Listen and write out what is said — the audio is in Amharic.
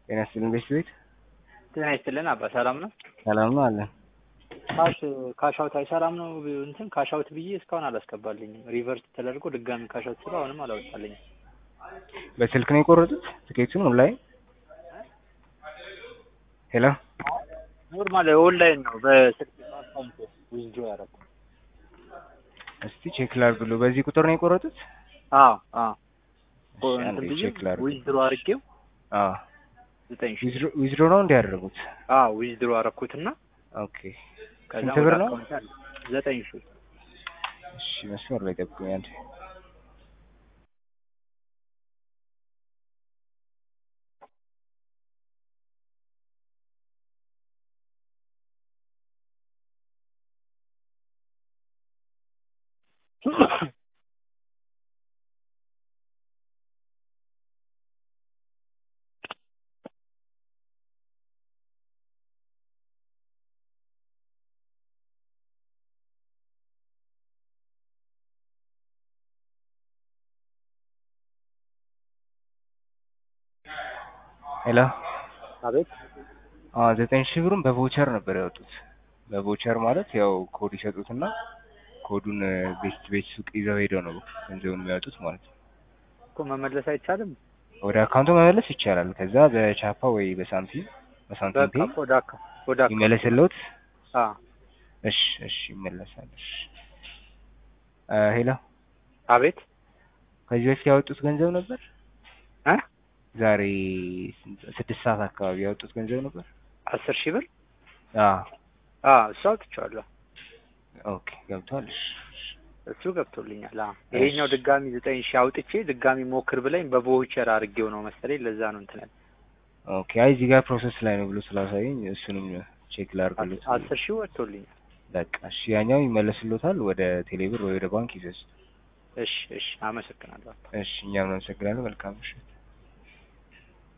ጤና ይስጥልን ቤት ቤት ጤና ይስጥልን አባ ሰላም ነው? ሰላም ነው አለን። ካሽ ካሻውት አይሰራም ነው እንትን ካሻውት ብዬ እስካሁን አላስገባልኝም። ሪቨርስ ተደርጎ ድጋሚ ካሻውት ስለው አሁንም አላወጣልኝም። በስልክ ነው የቆረጡት ትኬቱን ኦንላይን? ሄሎ ኖርማል ኦንላይን ነው በስልክ አካውንት ዊዝድሮ ያደረኩት። እስቲ ቼክ ላድርግሎ። በዚህ ቁጥር ነው የቆረጡት? አዎ አዎ እሺ፣ አንዴ እንትን ብዬ ቼክ ላድርግ። ዊዝድሮ አድርጌው አዎ ዘጠኝ ሺህ ዊዝድሮ ዊዝድሮ ነው እንዲያደርጉት? አዎ ዊዝድሮ አደረኩትና ኦኬ ከዛ ስንት ወደ ብር ነው? አካውንት አለ ዘጠኝ ሺህ እሺ መስመር ላይ ጠብቁኝ አንዴ። ሄሎ አቤት አዎ ዘጠኝ ሺህ ብሩን በቮቸር ነበር ያወጡት። በቮቸር ማለት ያው ኮድ ይሰጡትና ኮዱን ቤት ቤት ሱቅ ይዘው ሄደው ነው ገንዘቡን የሚያወጡት ማለት ነው። እኮ መመለስ አይቻልም። ወደ አካውንቱ መመለስ ይቻላል። ከዛ በቻፓ ወይ በሳንቲም በሳንቲም በቃ ፔይ ወደ አካ ወደ አካ ይመለስልዎት። አዎ እሺ እሺ ይመለሳል። እሺ እ ሄሎ አቤት ከዚህ በፊት ያወጡት ገንዘብ ነበር? እ ዛሬ ስንት ስድስት ሰዓት አካባቢ ያወጡት ገንዘብ ነበር? አስር ሺህ ብር አዎ አዎ እሱ አውጥቼዋለሁ። ኦኬ ገብቷል። እሺ እሺ። እሱ ገብቶልኛል። አዎ ይሄኛው ድጋሚ ዘጠኝ ሺህ አውጥቼ ድጋሚ ሞክር ብለኝ በቮቸር አድርጌው ነው መሰለኝ ለዛ ነው እንትን ያለ ኦኬ አይ እዚህ ጋር ፕሮሰስ ላይ ነው ብሎ ስላሳየኝ እሱንም ቼክ ላድርግሎት። አስር ሺህ ወጥቶልኛል። በቃ እሺ ያኛው ይመለስልዎታል ወደ ቴሌብር ወይ ወደ ባንክ ይዘዝ። እሺ እሺ አመሰግናለሁ። እሺ እኛም እናመሰግናለን። መልካም ምሽት።